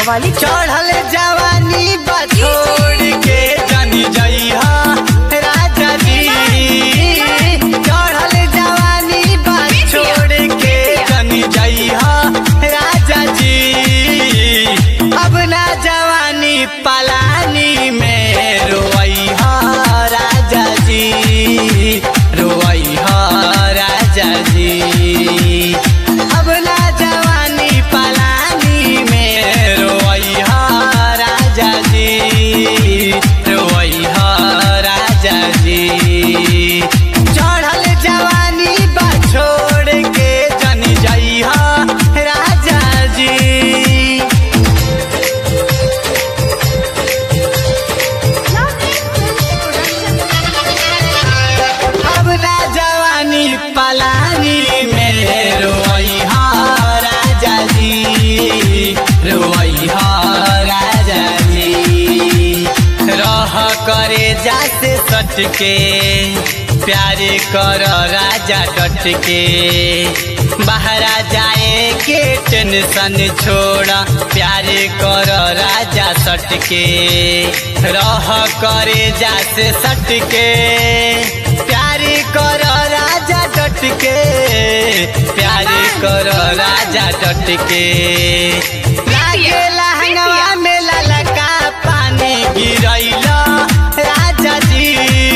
बवाली चढ़ल जवानी बा छोड़ के जनी जइहा राजा जी चढ़ल जवानी बा छोड़ के जनी जइहा राजा जी अब ना जवानी पलानी में रोइहा राजा जी रोइहा राजा जी अब ना जवानी पलानी में रोइहा राजा जी रोइहा राजा जी चढ़ल जवानी बा छोड़ के जन जइहा राजा जी अब ना जवानी पलानी में रोइहा राजा जी रोइहा राजा जी रह करे जाते सटके प्यारे कर राजा डट के बाहरा जाए के टेंशन छोड़ा प्यारे कर राजा सटके रह करे जाते सटके प्यारे कर राजा डट के प्यारे कर राजा डट के लागे लहंगवा में ललका पानी गिरैला राजा जी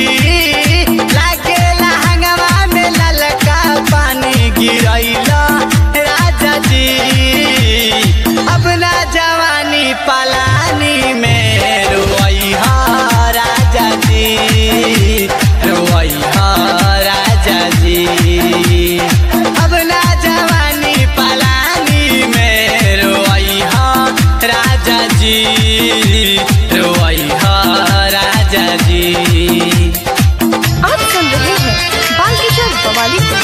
लागे लहंगवा में ललका पानी गिरैला राजा जी अब ना जवानी पलानी में रोइहा राजा जी रोइहा राजा जी अब ना जवानी पलानी में रोइहा राजा जी रोइहा राजा जी आप सुन रहे हैं बाल किशोर बवाली को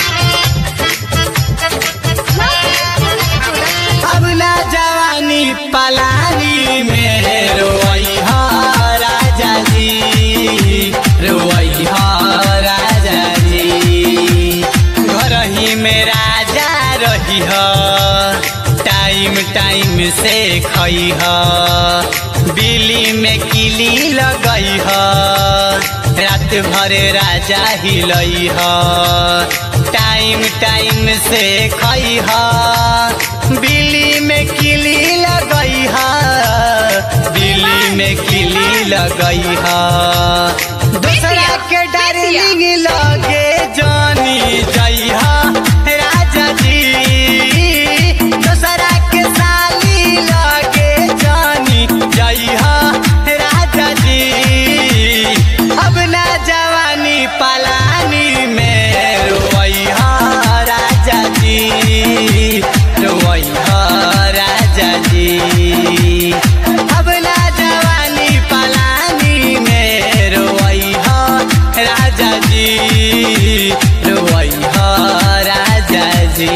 अब ना जवानी पलानी में रोइहा राजा जी रोइहा राजा जी घर ही में राजा रही टाइम टाइम से खई बिली में किली लगई रात भर राजा हिलई टाइम टाइम से खई बिल्ली में किली लगई बिल्ली में किली लगई दूसरा के डार्लिंग लगे जानी जइहा राजा जी दूसरा के साली लगे जानी जइहा राजा जी अब ना जवानी पलानी में रोइहा राजा जी रोइहा राजा जी अब ना जवानी पलानी में रोइहा राजा जी रोइहा राजा जी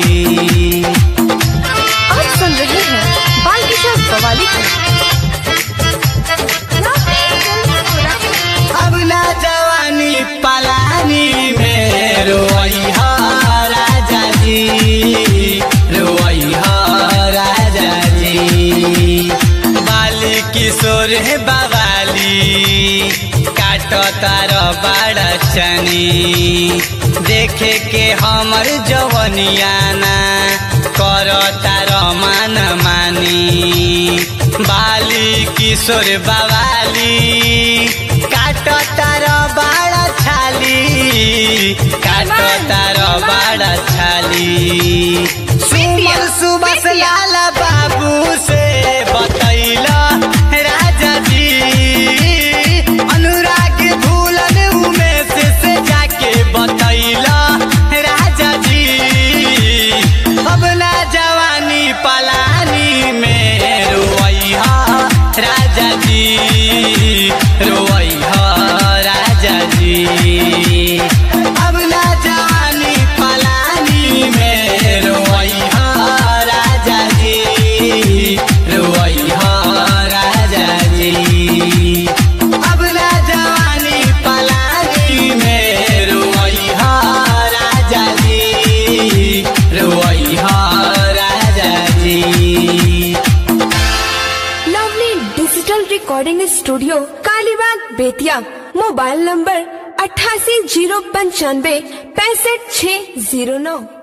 आप सुन रहे हैं बाल किशोर बवाली को अब ना जवानी पलानी में रोइहा राजा जी रोइहा राजा जी बाली किशोर है बवाली काट तार बड़ा चनी देखे के हमर जवनियाना कर तार मान मानी बाली किशोर बवाली काट तार बाड़ा छाली काट तार बाड़ा छाली सुमन सुबह लाल बाबू से बतैला राजा जी अनुराग भूलन उमेश से जाके बतैला राजा जी अब ना जवानी पलानी में रोइहा राजा जी रोइहा राजा जी अब ना जवानी पलानी में रोइहा राजा जी रोइहा राजा जी अब ना जवानी पलानी में रोइहा राजा जी रोइहा राजा जी recording studio Kalibagh Bettiah mobile number अट्ठासी जीरो पंचानवे पैंसठ छः जीरो नौ